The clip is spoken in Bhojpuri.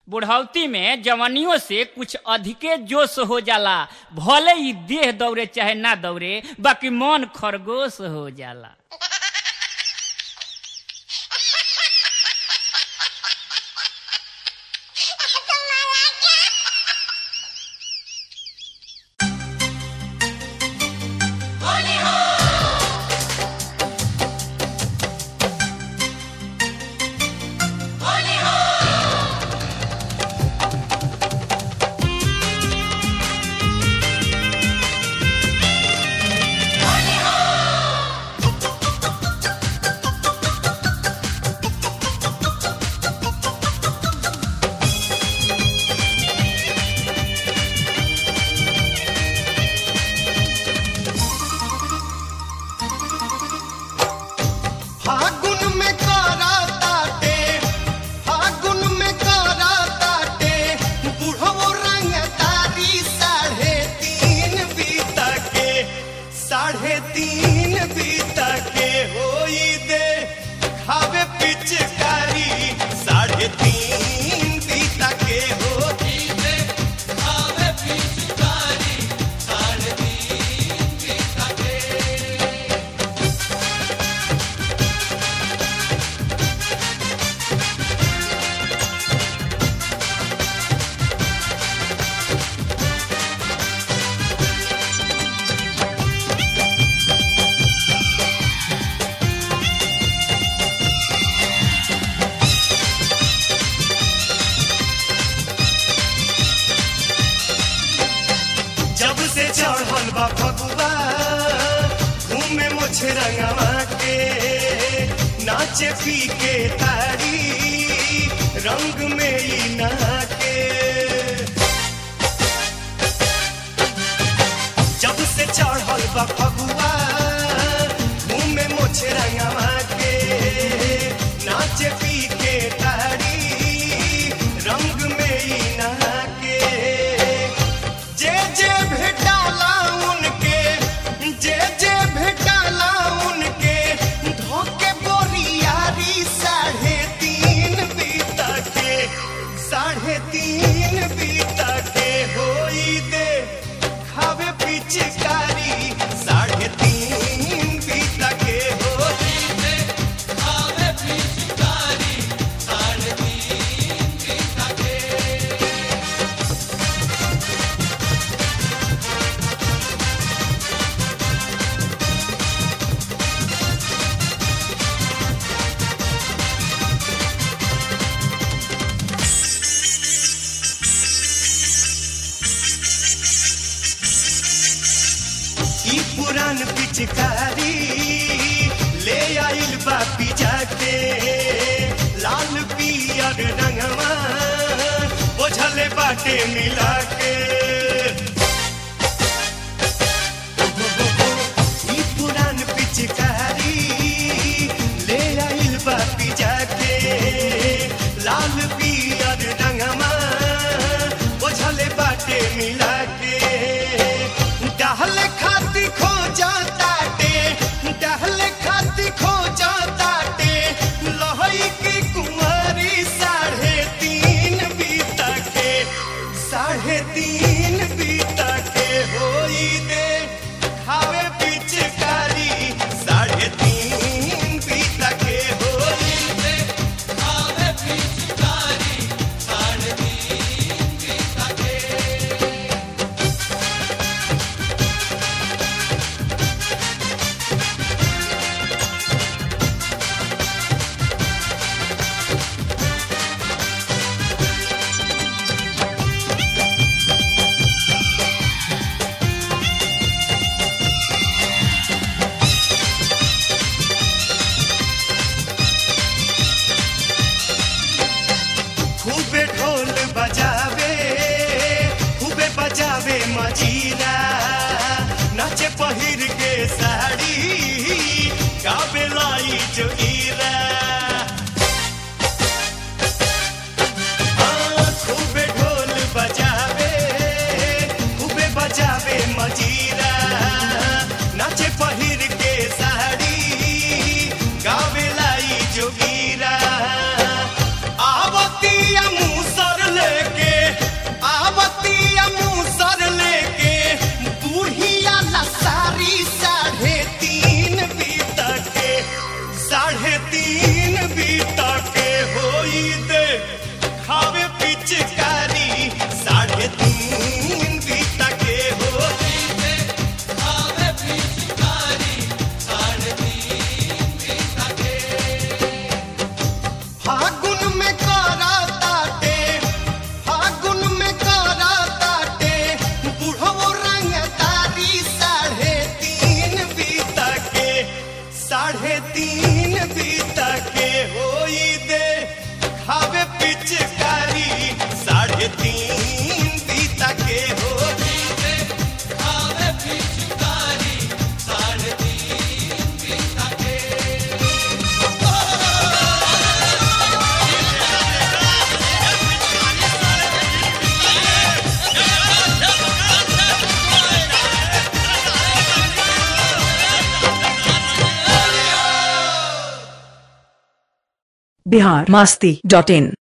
बुढ़ौती में जवानियों से कुछ अधिके जोश हो जाला भले ही देह दौड़े चाहे ना दौड़े बाकी मन खरगोश हो जाला फागुन में करा ताटे फागुन में करा ताटे बुढ़ो रंग तारी साढ़े तीन बीता के साढ़े तीन बीता के होई दे खावे पिचकारी साढ़े तीन बीता के होई दे खावे पिचकारी साढ़े तीन बीता के जब से चढ़ल बा फगुआ घूमे मुझे रंगवा के नाचे पी के तारी रंग में ही नहा के जब से चढ़ल बा फगुआ घूमे मुझे रंगवा के नाचे पी के तारी रंग में ही नहा के जे जे भेटाला उनके जे जे भेटाला उनके धोके बोरियारी साढ़े तीन बीता के साढ़े तीन बीता के होई दे खावे पिचकारी साढ़े तीन बीता के होई दे खावे पिचकारी साढ़े तीन बीता के ई पुरान पिचकारी ले आइल बापी जाके लाल पियर रंगवा बोझले बाटे मिला के ई पुरान पिचकारी ले आइल बापी जाके लाल पियर रंगवा बोझले बाटे मिला के डहल खाती खो जाताटे डहल खाती खो जाताटे लहई की कुंवारी साढ़े तीन बीता के साढ़े तीन बीता के होई दे खावे पिचकारी साढ़े तीन बीता के होई दे खावे पिचकारी साढ़े तीन बीता के खूबे ढोल बजावे खूबे बजावे मजीरा नाचे पहिर के साड़ी गावे लाई जोगीरा हाँ, खूबे ढोल बजावे खूबे बजावे मजीरा नाचे पहिर के साड़ी गावे लाई जोगीरा आवतिया मुसर ले बिहार मास्ती डॉट इन